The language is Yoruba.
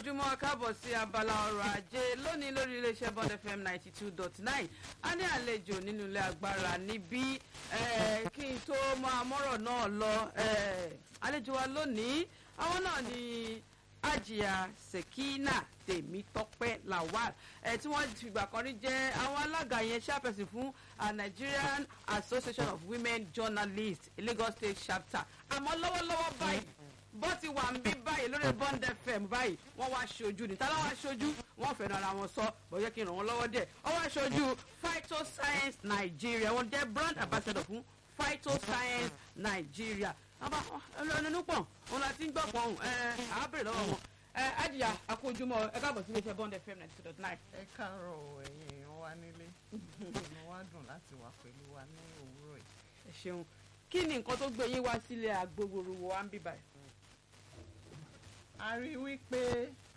ojúmọ́ káàbọ̀ sí abala ọrọ̀ ajé lónìí lórí iléeṣẹ́ bond fm ninety two dot nine a ní àlejò nínú ilé agbára níbí eh, kí n tó máa mọ́rọ̀ náà lọ eh, àlejò wa lónìí àwọn náà ni ajia sekina tèmítọ́pẹ́ lawal ẹ tí wọ́n fìgbà kan rí jẹ́ àwọn alága yẹn chairperson fún uh, nigerian association of women journalists lagos state chapter àmọ́ lọ́wọ́lọ́wọ́ báyìí bó ti wà ń bí báyìí lórí bond fm báyìí wọ́n wá ṣojú ní tálá wá ṣojú wọ́n fẹ́ràn ara wọn sọ bóyá kí n ràn wọ́n lọ́wọ́ díẹ̀ wọ́n wá ṣojú phytoscience nigeria wọ́n jẹ́ brand ambassador fún phytoscience nigeria àbá ẹnu pọ̀ òun láti ń gbọ́ pọ̀ ọ̀hún ẹ̀ àábèrè lọ́wọ́ wọn ẹ ajiya akójúmọ́ ẹ káàbọ̀ sí iléeṣẹ́ bond fm ninety two dot nine. ẹ káàárọ̀ ẹ̀yin èèyàn wa nílé inú wa dùn láti wà pẹ̀lú wa ní òwúrọ̀ yìí. ẹ ṣeun kí ni nǹkan tó gbé yín wá sílé agbóhoro wa ń bí báyìí. a rí i wípé